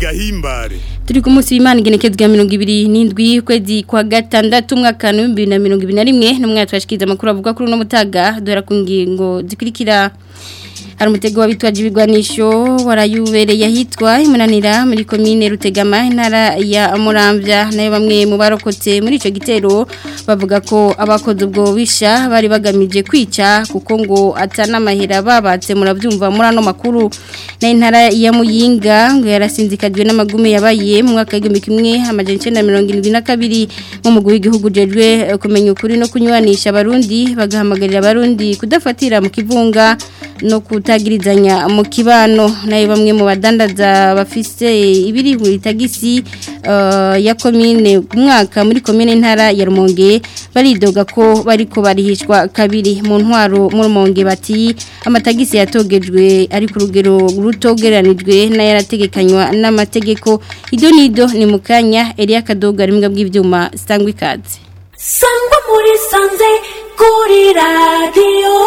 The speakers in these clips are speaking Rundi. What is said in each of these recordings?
gahimbare turi ku munsi w'imana igenekezwa mirongo ibiri n'indwi ukwezi kwa gatandatu umwaka wa bibiri na mirongo ibiri na rimwe n'umwaka twashikiriza amakuru avuga kuri uno mutaga duhera ku ngingo zikurikira hari umutego w'abitwaje ibigwanisho warayubereye ahitwa imunanira muri komine rutegama intara ya muramvya nayo bamwe mu barokotse muri ico gitero bavuga ko abakoze ubwo bisha bari bagamije kwica kuko ngo atana mahera babatse muravyumva muri ano makuru na intara ya muyinga ngo yarasinzikajwe n'amagume yabaye mu mwaka w'igihumbi kimwe amajana icenda mirongo irindwi na kabiri mu mugwi w'igihugu jejwe kumenya ukuri no kunywanisha abarundi bagahamagarira abarundi kudafatira mu kivunga no kutagirizanya mu kibano nayo bamwe mu badandaza bafise ibiri muri tagisi uh, ya komine umwaka muri komine ntara ya Rumonge baridoga ko bariko barihishwa kabiri mu ntwaro mu Rumonge bati amatagisi yatogejwe ari ku rugero rutogeranijwe n'ayarategekanywa n'amategeko ido nido ni mukanya Elia Kadoga rimbwa bw'ivyuma sangwa ikaze sangwa muri sanze kuri radiyo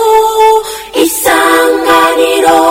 isanganiro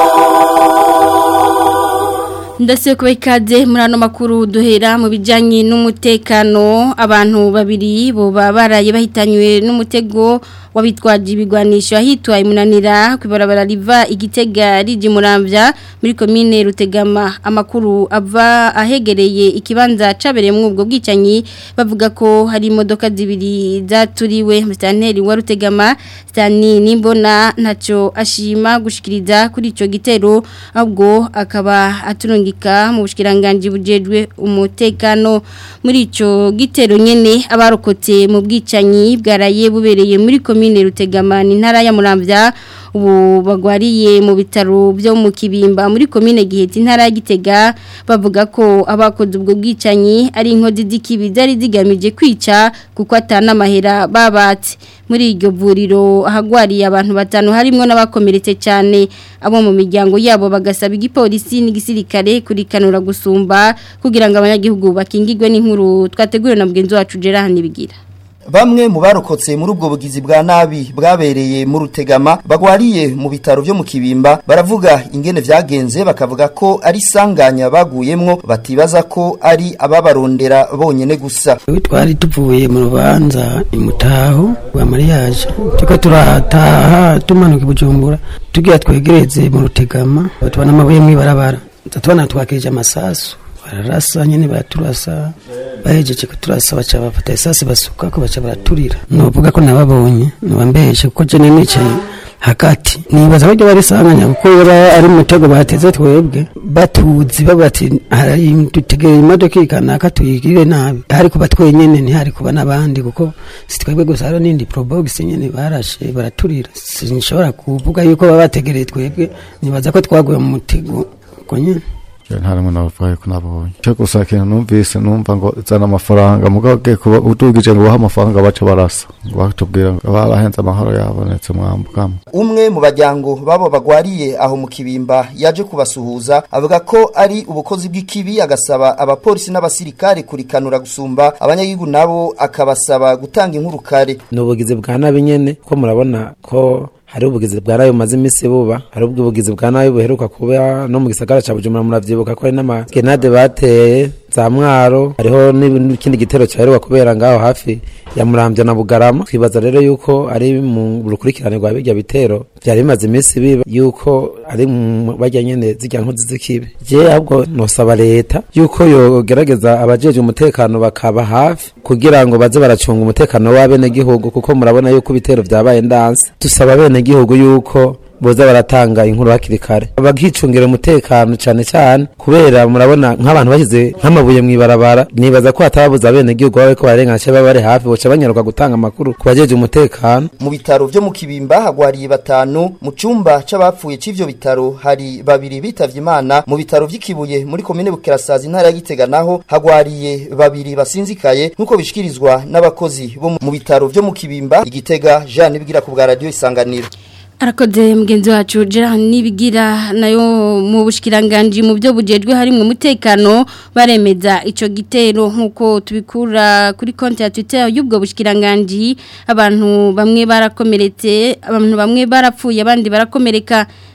ndetse kuba ikaze muri ano makuru duhera mu bijyanye n'umutekano abantu babiri boba baraye bahitanywe n'umutego wabitwaje ibigwanisho ahitwa imunanira ku ibarabara riva igitega rije murambya muri komine rutegama amakuru ava ahegereye ikibanza cabereyemo ubwo bwicanyi bavuga ko hari imodoka zibiri zaturiwe musitanteri wa rutegama sitani nimbona ntacyo ashima gushikiriza kuri icyo gitero ahubwo akaba aturungika mu bushikiranganje bujejwe umutekano muri icyo gitero nyene abarokotse mu bwicanyi bwaraye bubereye muri komine komine rutegamani ntara ya muramvya ubu bagwariye mu bitaro byo mu kibimba muri komine giheti ntara ya gitega bavuga ko abakoze ubwo bwicanyi ari inkozi z'ikibi zari zigamije kwica kuko atana amahera babatse muri iryo vuriro ahagwariye abantu batanu harimo n'abakomeretse cyane abo mu miryango yabo bagasaba igipolisi n'igisirikare kurikanura gusumba kugira ngo abanyagihugu bakingirwe n'inkuru twateguriwe na mugenzi wacu Gerard Nibigira Bamwe mu barokotse muri ubwo bugizi bwa nabi bwabereye mu rutegama bagwariye mu bitaro byo mu kibimba baravuga ingene vyagenze bakavuga ko ari sanganya baguyemwo batibaza ko ari ababarondera bonyene gusa twari tuvuye mu rubanza imutaho rwa mariage tuko turataha tumanuka ibujumbura tugira twegereze mu rutegama tubona amabuye mwibarabara tubona twakirije amasasu bararasa nyene baraturasa bahejeje kuturasa baca bafata esasi basuka ko baca baraturira novuga ko nababonye nabambeshe kuko je nicaye hagati nibaza ko bari sanganya kuko yaba ari mutego bateze twebwe batuzi babati hari dutegeye imodoka ikanaka tuyigire nabi hari kuba twenyene ntihari kuba nabandi kuko si twebwe gusa hari n'indi probox nyene barashe baraturira sinshobora kuvuga yuko baba bategereye twebwe nibaza ko twaguye mu mutego uko nyene nta rimwe navuga ko nabonye cyo gusa kintu numvise numva ngo zana amafaranga mugabo ugiye kuba udugije ngo bahe amafaranga baca barasa ngo batubwira ngo bahenze amahoro yabonetse mwambukamo umwe mu bajyango babo bagwariye aho mu kibimba yaje kubasuhuza avuga ko ari ubukozi bw'ikibi agasaba abapolisi n'abasirikare kurikanura gusumba abanyagihugu nabo akabasaba gutanga inkuru kare ni ubugizi bwa nabi nyene ko murabona ko hari ubugizi bwa nabi bumaze iminsi buba hari ubugizi bwa nabi buheruka kuba no mu gisagara ca bujumbura muravyibuka ko hari n'amagenade bateye za mwaro hariho n'ikindi gitero cyaheruka kubera ngaho hafi ya muramvya na bugarama twibaza rero yuko ari mu rukurikirane rwa birya bitero byari bimaze iminsi biba yuko ari mu barya nyene zirya nkozi z'ikibi je ahubwo nosaba leta yuko yogerageza abajejwe umutekano bakaba hafi kugira ngo baze baracunga umutekano w'abenegihugu kuko murabona yuko ibitero vyabaye ndanse dusaba abenegihugu yuko boza baratanga inkuru hakiri kare bakicungira umutekano cyane cyane kubera murabona nk'abantu bashyize nk'amabuye mu ibarabara nibaza ko hatababuza bene gihugu babe ko barengana cyangwa bari hafi boca banyaruka gutanga amakuru ku bajeje umutekano mu bitaro byo mu kibimba hagwariye batanu mu cyumba c'abapfuye c'ivyo bitaro hari babiri bitavye imana mu bitaro vy'ikibuye muri komine bukirasazi intara ya gitega naho hagwariye babiri basinzikaye nk'uko bishikirizwa n'abakozi bo mu bitaro vyo mu kibimba igitega Jean Nibigira ku bwa radio isanganiro arakoze mugenzi wacu Gerard nibigira nayo mu bushikiranganje mu byo bujejwe harimwe umutekano baremeza ico gitero nkuko tubikura kuri konti ya Twitter y'ubwo bushikiranganje abantu bamwe barakomeretse abantu bamwe barapfuye abandi barakomereka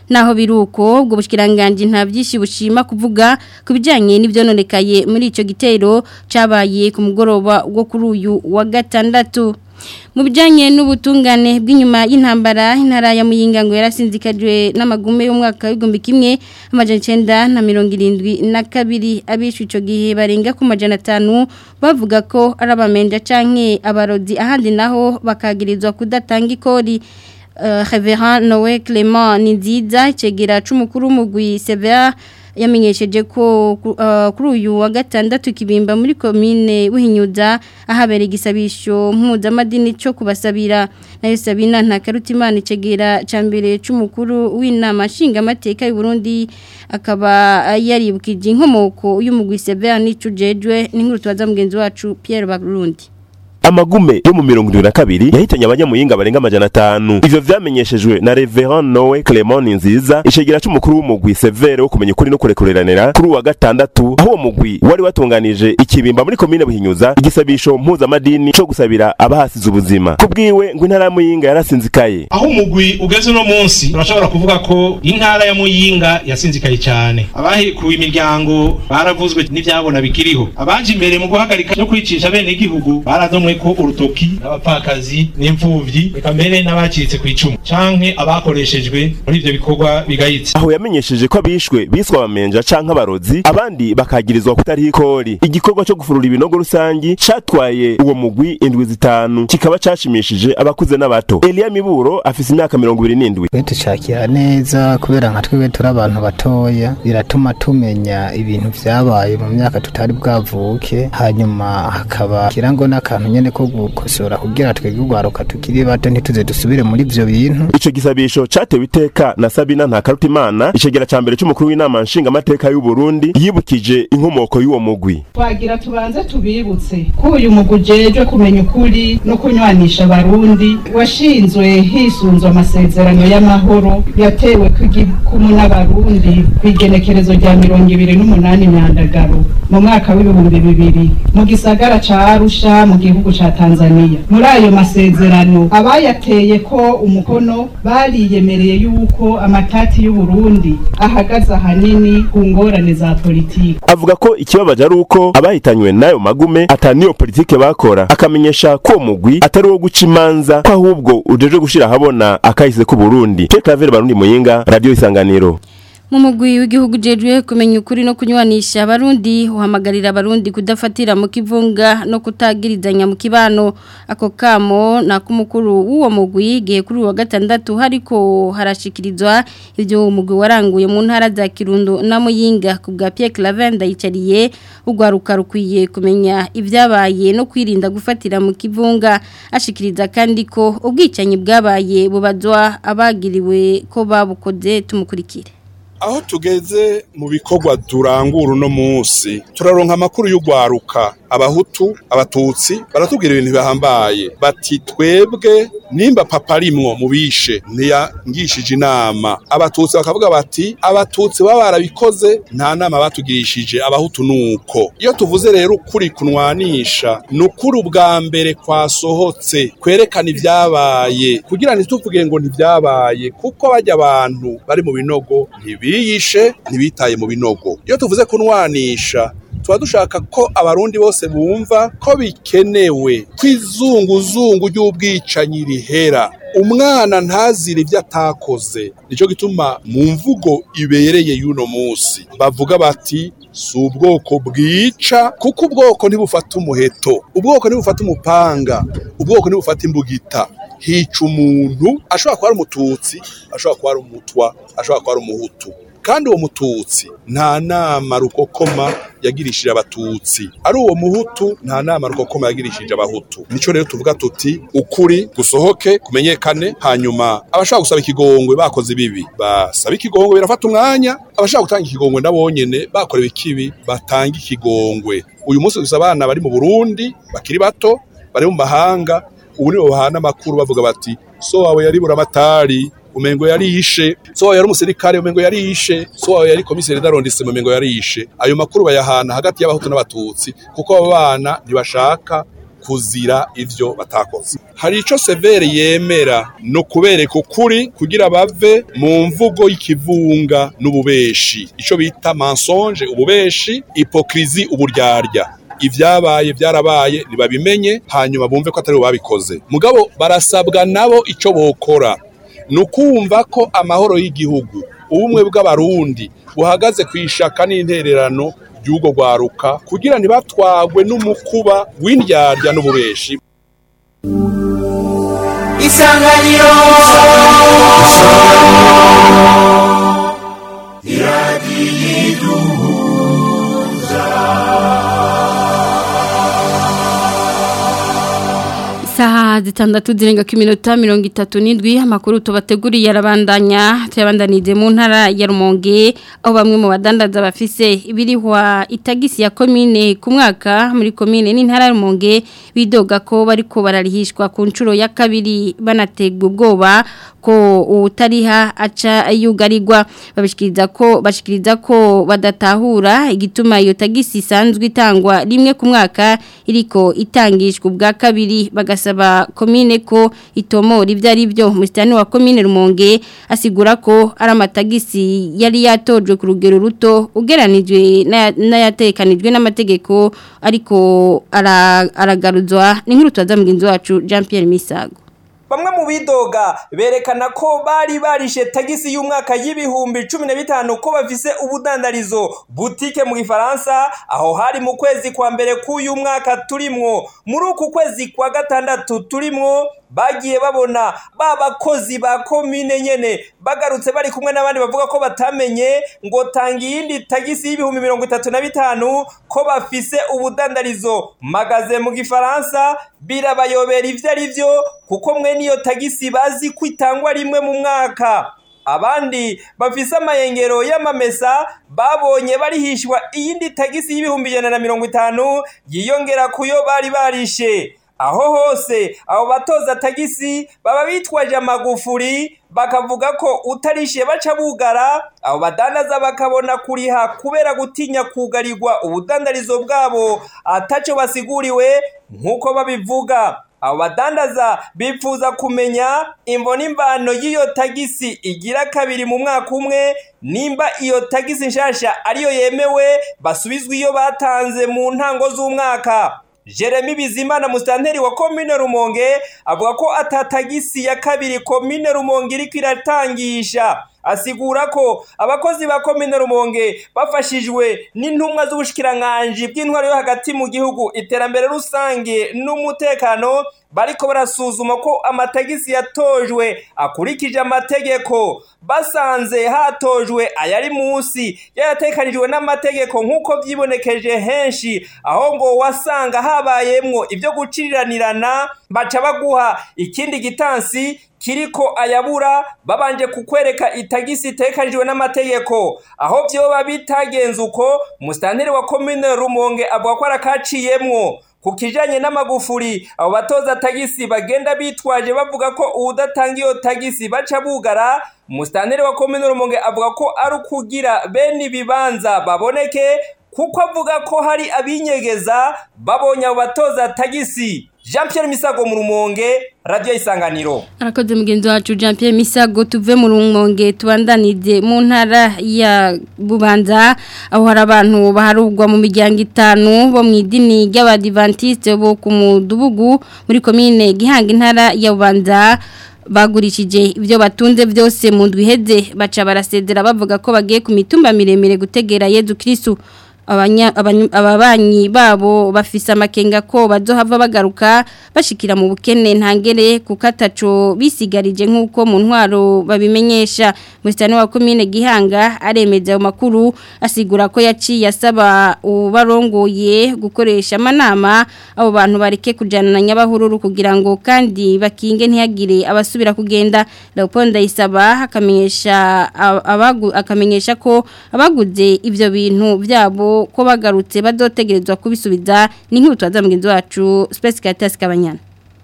naho biruko ubwo bushikiranganje nta byinshi bushima kuvuga kubijanye n'ivyononekaye muri ico gitero cabaye ku mugoroba wo kuri uyu wa gatandatu mu bijyanye n'ubutungane bw'inyuma y'intambara intara ya muyinga ngo yarasinzikajwe n'amagume y'umwaka w'igihumbi kimwe amajana icyenda na mirongo irindwi na kabiri abishe icyo gihe barenga ku majana atanu bavuga ko ari abamenja canke abarodi ahandi naho bakagirizwa kudatanga ikori Reverend Noé Clement ni nziza icegera c'umukuru w'umugwi Severa yamenyesheje ko kuri uyu wa gatandatu kibimba muri komine buhinyuza ahabera igisabisho mpuzamadini cyo kubasabira nayo Sabina ntakarutimana icegera ca mbere c'umukuru w'inama nshingamateka y'u Burundi akaba yaribukije inkomoko y'umugwi Severa n'icujejwe n'inkuru tubaza mugenzi wacu Pierre Barundi amagume yo mu mirongo irindwi na kabiri yahitanye abanyamuyinga barenga amajana atanu ivyo vyamenyeshejwe na reverend nowe clement nziza icegera c'umukuru w'umugwi severe wo kumenya ukuri no kurekureranira kuri uwa gatandatu aho uwo mugwi wari watunganije ikibimba muri komine buhinyuza igisabisho mpuzamadini co gusabira abahasize ubuzima kubwiwe ngo intara ya muyinga yarasinzikaye aho umugwi ugeze uno munsi turashobora kuvuga ko intara ya muyinga yasinzikaye cyane abahekuwe imiryango baravuzwe n'ivyabona bikiriho abaje imbere mu guhagarika no kwicisha bene igihugu baradomwe ko urutoki n'abapfakazi n'imfuvyi reka mbere n'abacitse ku icumu canke abakoreshejwe muri ivyo bikorwa bigayitse aho yamenyesheje ko abishwe biswa abamenja canke abarozi abandi bakagirizwa kutariho ikori igikorwa co gufurura ibinogo rusangi catwaye uwo mugwi indwi zitanu kikaba cashimishije abakuze n'abato Elia Miburo afise imyaka mirongo ibiri n'indwi tucakira neza kubera nka twebwe turi abantu batoya biratuma tumenya ibintu vyabaye mu myaka tutari bwavuke hanyuma hakaba kirango n'akantu nyene ko gukosora kugira twebwe ugwaruka tukiri bato ntituze dusubire muri ivyo bintu ico gisabisho catewe iteka na Sabina Ntakarutimana icegera ca mbere c'umukuru w'inama nshingamateka y'u Burundi yibukije inkomoko y'uwo mugwi twagira tubanze tubibutse ko uyu mugwi ujejwe kumenya ukuri no kunywanisha abarundi washinzwe hisunzwe amasezerano y'amahoro yatewe kw'igikumu n'abarundi kw'igenekerezo rya mirongo ibiri n'umunani myandagaro mu mwaka w'ibihumbi bibiri mu gisagara ca Arusha mu gihugu ca Tanzania muri ayo masezerano abayateye ko umukono bariyemereye yuko amatati y'u Burundi ahagaze ahanini ku ngorane za politiki avuga ko ikibabaje ari uko abahitanywe n'ayo magume ataniyo politike bakora akamenyesha ko uwo mugwi atari uwo guca imanza ko ahubwo ujeje gushira ahabona akahise ku Burundi Pierre Claver Barundi Muyinga Radio Isanganiro mu mugwi w'igihugu jejwe kumenya ukuri no kunywanisha abarundi uhamagarira abarundi kudafatira mu kivunga no kutagirizanya mu kibano ako kamo na kumukuru w'uwo mugwi gihe kuri wa gatandatu hariko harashikirizwa ivyo umugwi waranguye mu ntara za Kirundo na Muyinga ku bwa Pierre Clavenda yicariye ugwaruka rukwiye kumenya ivyabaye no kwirinda gufatira mu kivunga ashikiriza kandi ko ubwicanyi bwabaye bubazwa abagiriwe ko babukoze tumukurikire aho tugeze mu bikorwa durangura uno munsi turaronka amakuru y'ugwaruka abahutu abatutsi baratubwira ibintu bihambaye bati twebwe nimba papa arimwo mu bishe ntiyangishije inama abatutsi bakavuga bati abatutsi baba barabikoze nta nama batugirishije abahutu nuko iyo tuvuze rero ukuri kunwanisha ni ukuri ubwa mbere kwasohotse kwerekana ibyabaye kugira ntituvuge ngo ntibyabaye kuko bajya abantu bari mu binogo ntibiyishe ntibitaye mu binogo iyo tuvuze kunwanisha tuba dushaka ko abarundi bose bumva ko bikenewe ko izunguzungu ry'ubwicanyi rihera umwana ntazire ibyo atakoze nicyo gituma mu mvugo ibereye y'uno munsi bavuga bati si ubwoko bwica kuko ubwoko ntibufata umuheto ubwoko ntibufata umupanga ubwoko ntibufata imbugita hica umuntu ashobora kuba ari umututsi ashobora kuba ari umutwa ashobora kuba ari umuhutu kandi uwo mututsi nta nama rukokoma yagirishije abatutsi ari uwo muhutu nta nama rukokoma yagirishije abahutu nico rero tuvuga tuti ukuri gusohoke kumenyekane hanyuma abashaka gusaba ikigongwe bakoze ibibi basaba ikigongwe birafata umwanya abashaka gutanga ikigongwe nabonyene bakorewe ikibi batanga ikigongwe uyu munsi gusa abana bari mu Burundi bakiri bato bari mu mahanga ubu nibo bahana amakuru bavuga bati so wawe yari buramatari umengo yarishe so wawe yari umusirikare umengo yarishe so wawe yari komiseri darondise umengo yarishe ayo makuru bayahana hagati y'abahutu n'abatutsi kuko abo bana ntibashaka kuzira ivyo batakoze hari ico severe yemera no kubereka ukuri kugira bave mu mvugo y'ikivunga n'ububeshi ico bita mensonge ububeshi hypocrisie uburyarya ivyabaye byarabaye nibabimenye hanyuma bumve ko atari bo babikoze mugabo barasabwa nabo ico bokora ni ukumva ko amahoro y'igihugu ubumwe bw'abarundi buhagaze ku ishaka n'intererano ry'ubwo rwaruka kugira ntibatwagwe n'umukuba w'indyarya n'ububeshi isanganiro Isaha zitandatu zirenga ku minota mirongo itatu n'indwi amakuru tubateguriye arabandanya tuyabandanije mu ntara ya Rumonge aho bamwe mu badandaza bafise ibirihwa itagisi ya komine ku mwaka muri komine n'intara ya Rumonge bidoga ko bariko bararihishwa ku nshuro ya kabiri banategwa ubwoba ko utariha aca yugarirwa babishikiriza ko bashikiriza ko badatahura igituma iyo tagisi isanzwe itangwa rimwe ku mwaka iriko itangishwa ubwa kabiri bagasaba komine ko itomora ibyo ari byo musitani wa komine Rumonge asigura ko ari amatagisi yari yatojwe ku rugero ruto ugeranijwe n'ayatekanijwe n'amategeko ariko aragaruzwa ni nk'irutu za mugenzi wacu Jean Pierre Misago bamwe mu bidoga berekana ko bari barishe tagisi y'umwaka y'ibihumbi cumi na bitanu ko bafise ubudandarizo butike mu gifaransa aho hari mu kwezi kwa mbere k'uyu mwaka turimwo muri uku kwezi kwa gatandatu turimwo bagiye babona ba bakozi ba komine nyene bagarutse bari kumwe n'abandi bavuga ko batamenye ngo tanga iyindi tagisi y'ibihumbi mirongo itatu na bitanu ko bafise ubudandarizo magaze mu gifaransa birabayobera ivyo ari vyo kuko mwe niyo tagisi bazi ko itangwa rimwe mu mwaka abandi bafise amayengero y'amamesa babonye barihishwa iyindi tagisi y'ibihumbi ijana na mirongo itanu yiyongera kuyo bari barishe aho hose abo batoza tagisi baba bitwaje amagufuri bakavuga ko utarishe baca bugara abo badandaza bakabona kuriha kubera gutinya kugarirwa ubudandarizo bwabo ataco basiguriwe nk'uko babivuga abo badandaza bifuza kumenya imvo n'imbano y'iyo tagisi igira kabiri mu mwaka umwe nimba iyo tagisi nshasha ariyo yemewe basubizwa iyo batanze mu ntango z'umwaka Jeremy Bizimana mustanteri wa komine Rumonge avuga ko atatagisi ya kabiri komine Rumonge iriko iratangisha asigura ko abakozi ba komine Rumonge bafashijwe n'intumwa z'ubushikiranganje bw'intwaro yo hagati mu gihugu iterambere rusange n'umutekano bariko barasuzuma ko amatagisi yatojwe akurikije amategeko basanze hatojwe ayari munsi yaratekanijwe n'amategeko nk'uko vyibonekeje henshi aho ngo wasanga habayemwo ibyo guciriranirana baca baguha ikindi gitansi kiriko ayabura babanje kukwereka itagisi itekanijwe n'amategeko aho vyoba bitagenze uko musitanteri wa komine rumonge avuga ko arakaciyemwo ku kijanye n'amagufuri abo batoza tagisi bagenda bitwaje bavuga ko uwudatanga iyo tagisi baca bugara musitanteri wa komine rumonge avuga ko ari ukugira bene ibibanza baboneke kuko avuga ko hari abinyegeza babonye abo batoza tagisi jean Pierre misago mu rumonge radiyo isanganiro arakoze mugenzi wacu jean Pierre misago tuve mu rumonge tubandanije mu ntara ya bubanza aho hari abantu baharugwa mu miryango itanu bo mu idini ry'abadivantisite bo ku mudugudu muri komine gihanga intara ya bubanza bagurishije ibyo batunze byose mu ndwi iheze baca barasezera bavuga ko bagiye ku mitumba miremire gutegera yezu kirisitu ababanyi babo bafise amakenga ko bazohava bagaruka bashikira mu bukene ntangere kuko ataco bisigarije nk'uko mu ntwaro babimenyesha musitani wa komine gihanga aremeza ayo makuru asigura ko yaciye asaba ubarongoye gukoresha amanama abo bantu bareke kujyana na nyabahururu kugira ngo kandi bakinge ntihagire abasubira kugenda Leopold Ndayisaba akamenyesha akamenyesha ko abaguze ibyo bintu byabo ko bagarutse badotegerezwa kubisubiza ni nk'utu mugenzi wacu Space Caritas Kabanyana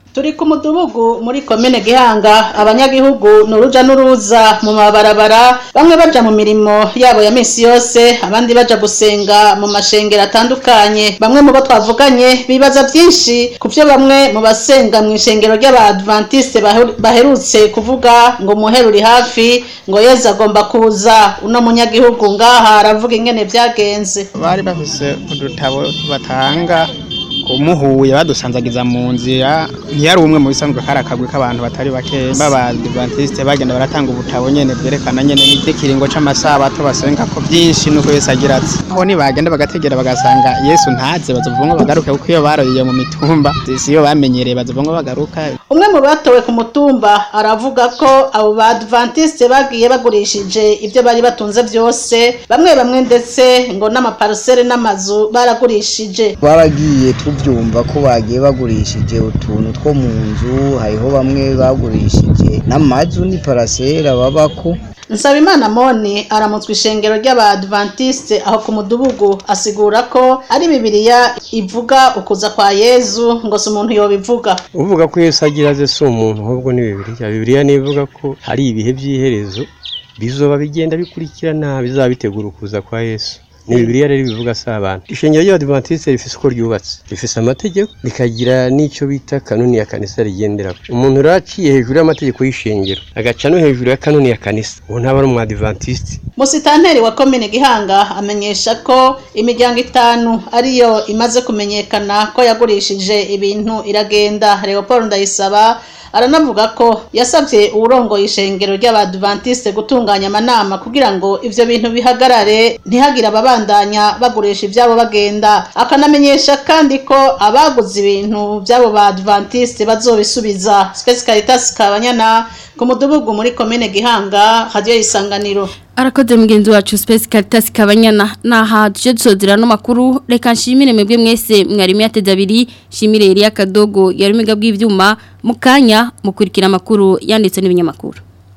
turi ku mudugudu muri komine gihanga abanyagihugu ni uruja n'uruza mu mabarabara bamwe baja mu mirimo yabo ya misi yose abandi baja gusenga mu mashengero atandukanye bamwe mu bo twavuganye bibaza byinshi ku byo bamwe mu basenga mu ishengero ry'abadventiste baheru- baherutse kuvuga ngo umuhero uri hafi ngo yezu agomba kuza uno munyagihugu ngaha aravuga ingene byagenze bari bafise udutabo batanga umuhuye badusanzagiza mu nzira ntiyari umwe mu bisanzwe kari akagwi k'abantu batari bake b'abadivantisite bagenda baratanga ubutabo nyene bwerekana nyene n'ikiringo c'amasabato basenga ko byinshi nuko yesu agira ati aho nibagenda bagategera bagasanga yesu ntaze bazovuga ngo bagaruke kuko iyo baroyiye mu mitumba si iyo bamenyereye bazovuga ngo bagaruka umwe mu batowe ku mutumba aravuga ko abo badventiste bagiye bagurishije ibyo bari batunze byose bamwe bamwe ndetse ngo n'amaparusere n'amazu baragurishije baragiye tubyumva ko bagiye bagurishije utuntu two mu nzu hariho bamwe bagurishije n'amazu ni parasera babako Nsabimana Moni aramutswa ishengero ry'abadventiste aho ku mudugudu asigura ko ari bibiliya ivuga ukuza kwa Yezu ngo si umuntu yobivuga uvuga ko Yesu agira aze si umuntu ahubwo ni bibiliya bibiliya nivuga ko hari ibihe by'iherezo bizoba bigenda bikurikirana bizaba bitegura ukuza kwa Yesu ni bibiliya rero bivuga si abantu ishengero ry'abadivantisite rifise uko ryubatse rifise amategeko rikagira n'icyo bita kanuni ya kanisa rigendera umuntu rero aciye hejuru y'amategeko y'ishengero agaca no hejuru ya kanuni ya kanisa uwo ntaba ari umwadivantisite Musitanteri wa komine Gihanga amenyesha ko imiryango itanu ariyo imaze kumenyekana ko yagurishije ibintu iragenda Leopold Ndayisaba aranavuga ko yasabye uwurongoye ishengero ry'abadventiste gutunganya amanama kugira ngo ivyo bintu bihagarare ntihagire ababandanya bagurisha ivyabo bagenda akanamenyesha kandi ko abaguze ibintu vy'abo badventiste bazobisubiza Space Caritas Kabanyana ku mudugudu muri komine Gihanga radio isanganiro Arakoze mugenzi wacu Space Caritas Kabanyana naha tuje dusozera no makuru reka nshimire mwebwe mwese mwarimu yateze abiri shimire Elia Kadogo yarumiga bw'ivyuma mukanya mukurikira amakuru yanditse n'ibinyamakuru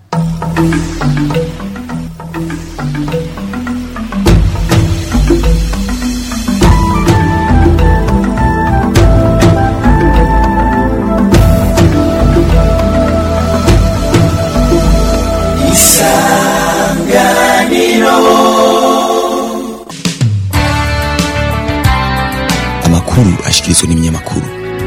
amakuru ashikirizwa n'ibinyamakuru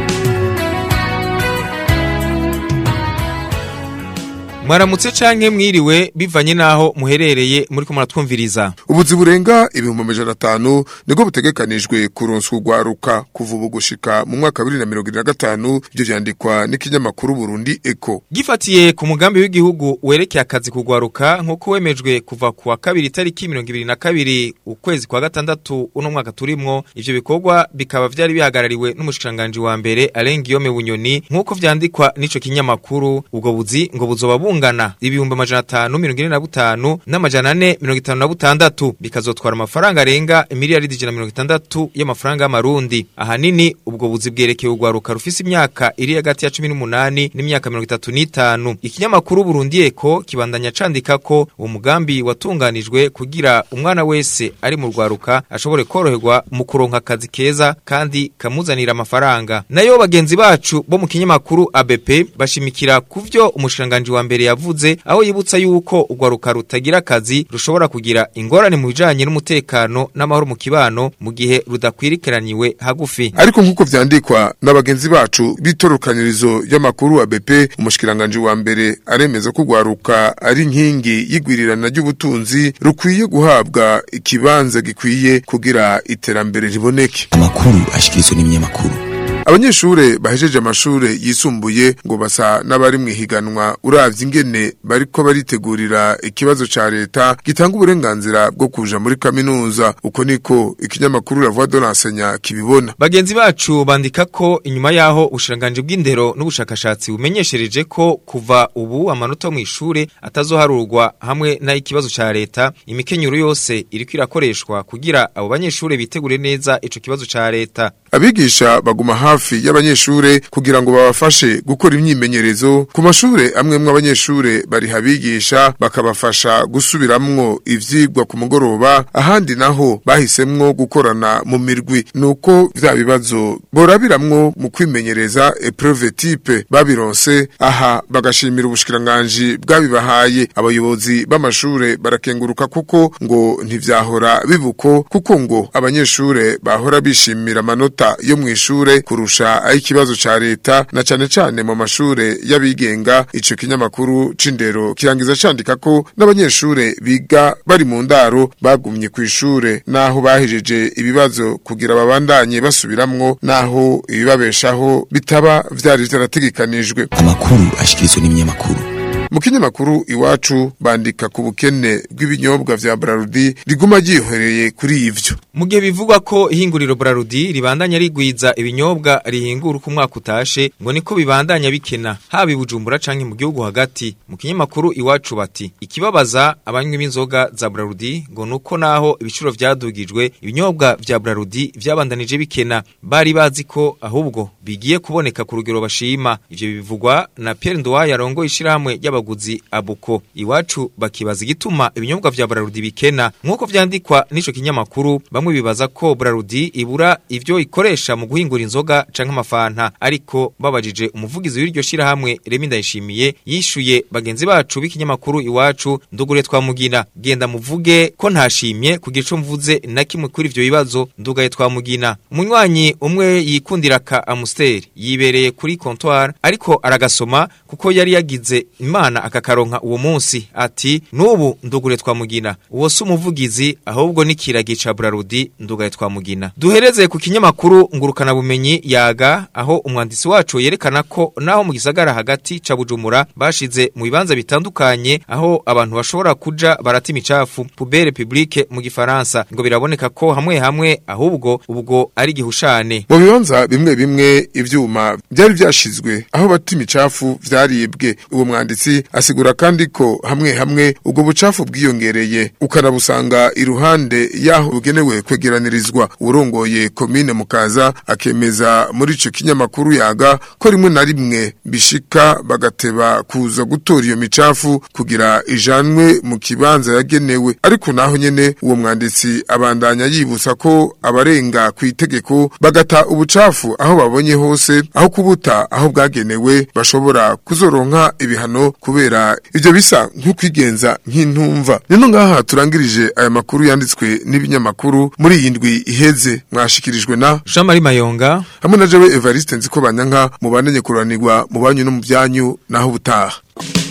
mwaramutse canke mwiriwe bivanye naho muherereye muri ko muratwumviriza ubuzi burenga ibihumbi amajana atanu nibwo butegekanijwe kuronswa urwaruka kuva ubu gushika mu mwaka wa bibiri na mirongo ine na gatanu ivyo vyandikwa n'ikinyamakuru burundi eko gifatiye ku mugambi w'igihugu werekeye akazi kugwaruka nk'uko wemejwe kuva ku wa kabiri tariki mirongo ibiri na kabiri ukwezi kwa gatandatu uno mwaka turimwo ivyo bikorwa bikaba vyari bihagarariwe n'umushikiranganji wa mbere Alain Guillaume Bunyoni nk'uko vyandikwa n'ico kinyamakuru ubwo buzi ngo buzoba bungana ibihumbi amajana atanu mirongo ine na butanu n'amajana ane mirongo itanu na butandatu bikazotwara amafaranga arenga miliyaridi ijana na mirongo itandatu y'amafaranga y'amarundi ahanini ubwo buzi bwerekeye urwaruka rufise imyaka iri hagati ya cumi n'umunani n'imyaka mirongo itatu n'itanu ikinyamakuru Burundi Eko kibandanya candika ko uwo mugambi watunganijwe kugira umwana wese ari mu rwaruka ashobore koroherwa mu kuronka akazi keza kandi kamuzanira amafaranga nayo bagenzi bacu bo mu kinyamakuru ABP bashimikira kuvyo umushikiranganji wa mbere yavuze aho yibutsa yuko urwaruka rutagira akazi rushobora kugira ingorane mu bijanye n'umutekano n'amahoro mu kibano mu gihe rudakwirikiraniwe hagufi ariko nk'uko vyandikwa n'abagenzi bacu b'itorukanyirizo y'amakuru wa BP umushikiranganje wa mbere aremeza ko urwaruka ari inkingi y'igwirirana ry'ubutunzi rukwiye guhabwa ikibanza gikwiye kugira iterambere riboneke amakuru ashikirizwa n'ibinyamakuru abanyeshure bahejeje amashure yisumbuye ngo basa n'abari mu ihiganwa uravye ingene bariko baritegurira ikibazo ca leta gitanga uburenganzira bwo kuja muri kaminuza uko niko ikinyamakuru la voix de l'enseignant kibibona bagenzi bacu bandika ko inyuma yaho ubushiranganje bw'indero n'ubushakashatsi bumenyeshereje ko kuva ubu amanota mu ishure atazoharurwa hamwe n'ikibazo ca leta imikenyero yose iriko irakoreshwa kugira abo banyeshure bitegure neza ico kibazo ca leta abigisha baguma hafi hafi y'abanyeshure kugira ngo babafashe gukora imyimenyerezo ku mashure amwe mw'abanyeshure bari habigisha bakabafasha gusubiramwo ivyigwa ku mugoroba ahandi naho bahisemwo gukorana mu mirwi nuko vya bibazo borabiramwo mu kwimenyereza epreuve type babironse aha bagashimira ubushikiranganji bwabibahaye abayobozi b'amashure barakenguruka kuko ngo ntivyahora bibuko kuko ngo abanyeshure bahora bishimira amanota yo mw'ishure kurusha ay'ikibazo ca leta na cane cane mu mashure y'abigenga ico kinyamakuru c'indero kirangiza candika ko n'abanyeshure biga bari mu ndaro bagumye kw'ishure naho bahejeje ibibazo kugira babandanye basubiramwo naho ibibabeshaho bitaba vyari vyarategekanijwe amakuru ashikirizwa n'ibinyamakuru mu kinyamakuru iwacu bandika ku bukene bw'ibinyobwa vya Brarudi riguma ryihereye kuri ivyo mu gihe bivugwa ko ihinguriro Brarudi ribandanya rigwiza ibinyobwa rihingura uko umwaka utashe ngo niko bibandanya bikena haba i Bujumbura canke mu gihugu hagati mu kinyamakuru iwacu bati ikibabaza abanywi b'inzoga za Brarudi ngo nuko naho ibiciro vyadugijwe ibinyobwa vya Brarudi vyabandanije bikena bari bazi ko ahubwo bigiye kuboneka ku rugero bashima ivyo bivugwa na Pierre Ndoya yarongoye ishirahamwe y'abaguzi abuko iwacu bakibaza igituma ibinyobwa vya Brarudi bikena nkuko vyandikwa n'ico kinyamakuru bamwe bibaza ko Brarudi ibura ivyo ikoresha mu guhingura inzoga canke amafanta ariko babajije umuvugizi w'iryo shirahamwe Remi Ndayishimiye yishuye bagenzi bacu b'ikinyamakuru iwacu ndugure twamugina genda muvuge ko ntashimye kugira ico mvuze na kimwe kuri ivyo bibazo ndugaye twamugina umunywanyi umwe yikundira ka Amstel yibereye kuri comptoir ariko aragasoma kuko yari yagize imana akakaronka uwo munsi ati nubu ndugure twamugina uwo si umuvugizi ahubwo n'ikiragi ca Brarudi ndugaye twamugina duhereze ku kinyamakuru ngurukana bumenyi yaga aho umwanditsi wacu yerekana ko naho mu gisagara hagati ca Bujumbura bashize mu bibanza bitandukanye aho abantu bashobora kuja barata imicafu poubelle publique mu gifaransa ngo biraboneka ko hamwe hamwe ahubwo ubwo ari gihushane mu bibanza bimwe bimwe ivyuma byari vyashizwe aho bata imicafu vyaribwe uwo mwanditsi asigura kandi ko hamwe hamwe ubwo bucafu bwiyongereye ukanabusanga iruhande yaho bugenewe kwegeranirizwa urongoye komine mukaza akemeza muri ico kinyamakuru yaga ko rimwe na rimwe bishika bagateba kuza gutora iyo micafu kugira ijanwe mu kibanza yagenewe ariko naho nyene uwo mwanditsi abandanya yibutsa ko abarenga ku itegeko bagata ubucafu aho babonye hose aho kubuta aho bwagenewe bashobora kuzoronka ibihano kubera ivyo bisa nk'ukwigenza nk'intumva nino ngaha turangirije aya makuru yanditswe n'ibinyamakuru muri iyi ndwi iheze mwashikirijwe na Jean Marie Mayonga hamwe na jewe Evariste Nziko Banyanka mubandanye kuranirwa mu banyu no mu byanyu naho ubutaha